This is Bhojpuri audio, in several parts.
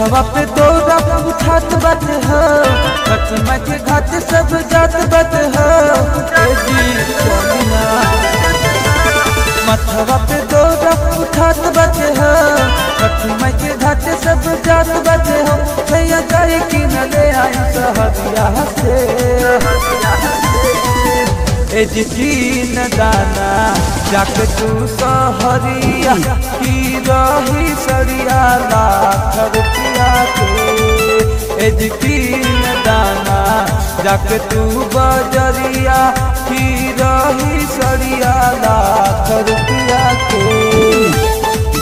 मथवा पे दौरा उठात बत हो कटमा के घाट सब जात बत हो ए जी सोनिया मथवा पे दौरा उठात बत हो कटमा के घाट सब जात बत हो भैया जाए कि न ले आई सहरिया से एजिन दाना जाक तू सहरिया की रही सरिया लाख रुपया के एजिन दाना जाक तू बजरिया की रही सरिया लाख रुपया के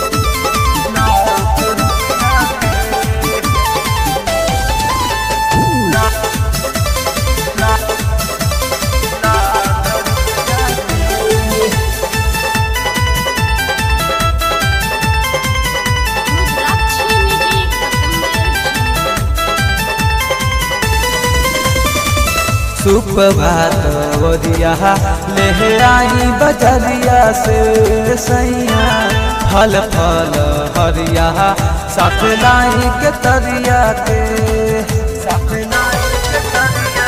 रुद्राक्षी म्यूजिक सुप्रभात वरिया ले आई बजरिया से सैया फल फल हरिया साथ लाई के तरिया के साथ लाई के तरिया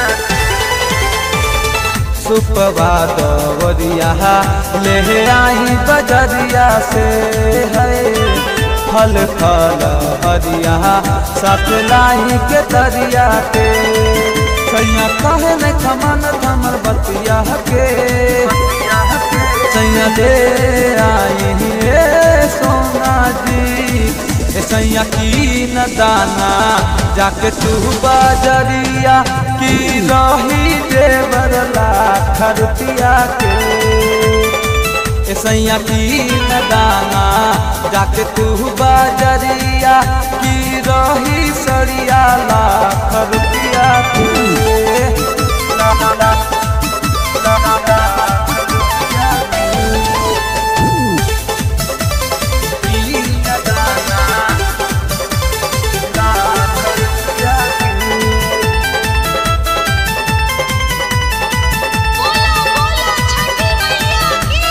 सुप्रभात वरिया ले आई बजरिया से है फल फल हरिया साथ लाई के तरिया के सैया कहे न खमन थमर बतिया के सैया ले आई हे सोना जी ए सैया की न दाना जाके तू बाजरिया की रही देवर लाख रुपया के ए सैया की न दाना जाके तू बाजरिया की रही सरिया लाख रुपया के की न दाना लाख रुपया के बोला बोला छठी मैया की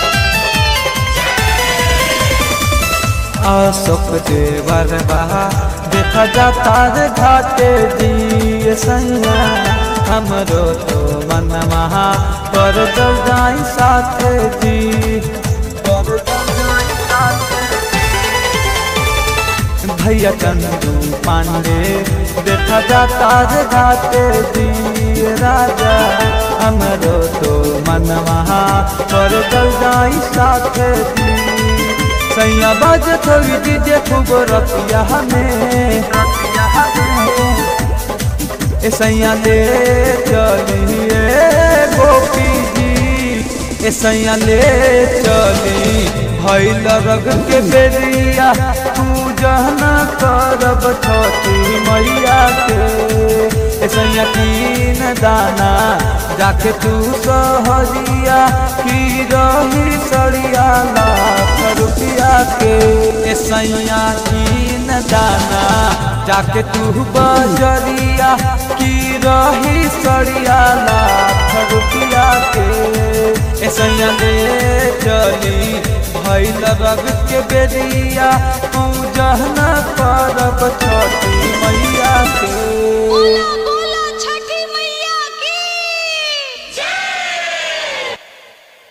अशोक देवर बहा देखा जाता रे घाटे जी सैया हमरो तो मन महा कर दो जाई साथे जी कर दो जाई साथे जी। भैया चंदू पांडे देखा जाता रे घाटे जी राजा हमरो तो मन महा कर दो जाई साथे जी सैया बाज थोड़ी दीजिए खूब रतिया हमें ए सैया ले चलिए गोपी जी ए सैया ले चली भैल रग के बेरिया पूजन करब छठी मैया के ए सैया तीन दाना जाके तू सहरिया की रही सड़िया लाख रुपया के ए सैया तीन दाना जाके तू बजरिया की रही सड़िया लाख रुपया के ए सैया ले चली भैल रग के बेरिया पूजन करब छठी मैया के